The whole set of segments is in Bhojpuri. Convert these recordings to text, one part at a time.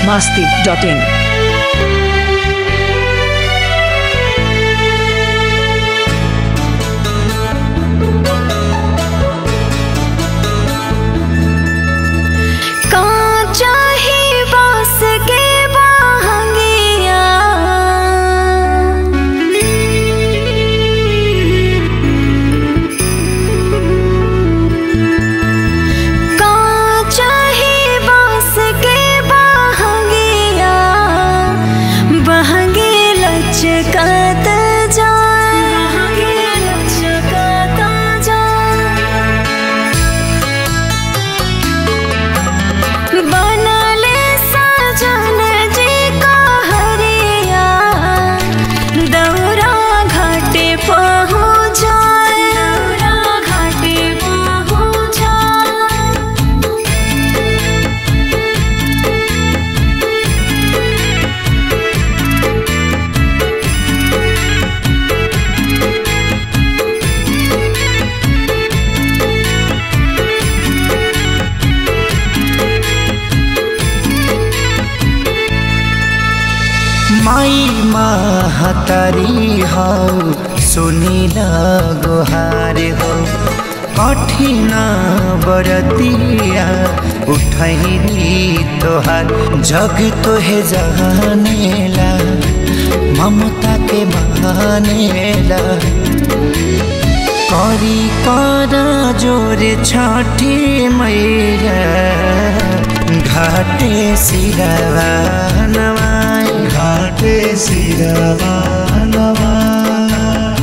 masti.in. कांचा ही बांस के बाहंगिया कांचा ही बांस के बाहंगिया बहंगे लचकत जाए बहंगे लचकत जाए बनले सजन जी का हरिया दौरा घाटे पहुँचाए दौरा घाटे पहुँचाए माई महतारी हौ सुनिल गुहार हो कठिन बरतिया उठैली तोहार जग तोहे जहानेला ममता के बहानेला करी कर जोर छठी मैया घाटे सिरवा नवाई घाटे सिरवा नवाई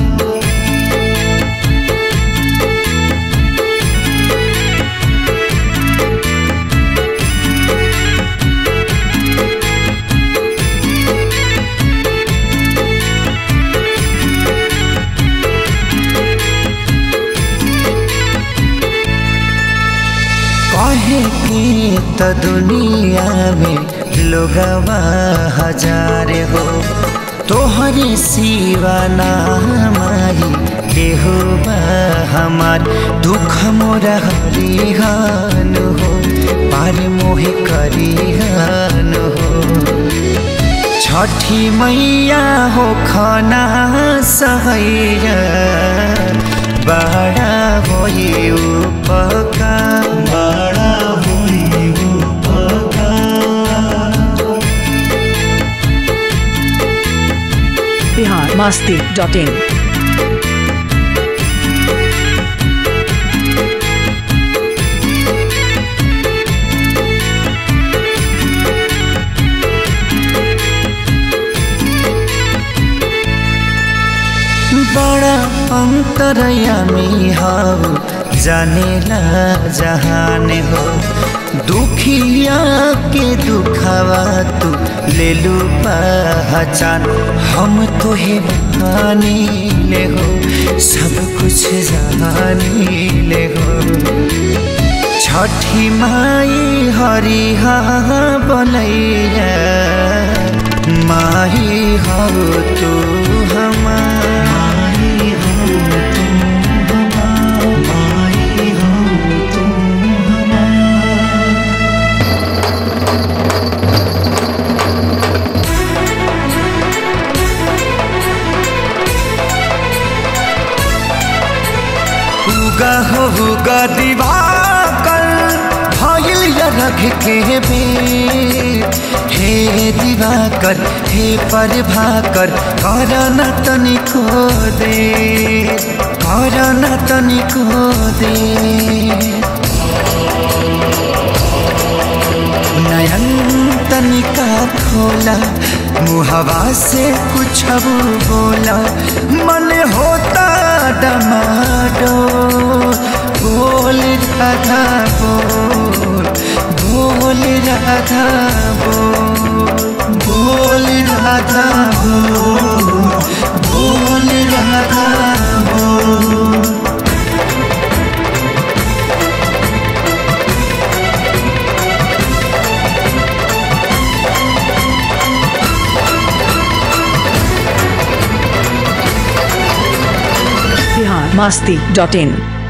कहे की त दुनिया में लोगवा हजार हो तोहरे सिवा ना हमारी केहू बा हमार दुख मोरा हरिहान हो पार मोहे करिहान हो छठी मैया हो खाना सहैया बड़ा होई उपकार बड़ा होई उपकार Bihar masti.in. बड़ा अंतरयामी हो जानेला जहान हो दुखिया के दुखावा तू ले लू पहचान हम तोहे बहानी ले हो सब कुछ जानी ले हो छठी माई हरिहा बनैया माही हो तू हमारी हो तू हमार माई हो तू हमार उगा हो उगा दिवाकर भइल या रख के बेर हे दिवाकर हे पर भाकर कर न तनिको दे कर न तनिको दे नयन तनिका खोला मुहवा से कुछ बोला मन होता डमाडो बोल राधा बोल बोल राधा बोल बोल राधा बोल बोल राधा बोल Bihar masti.in.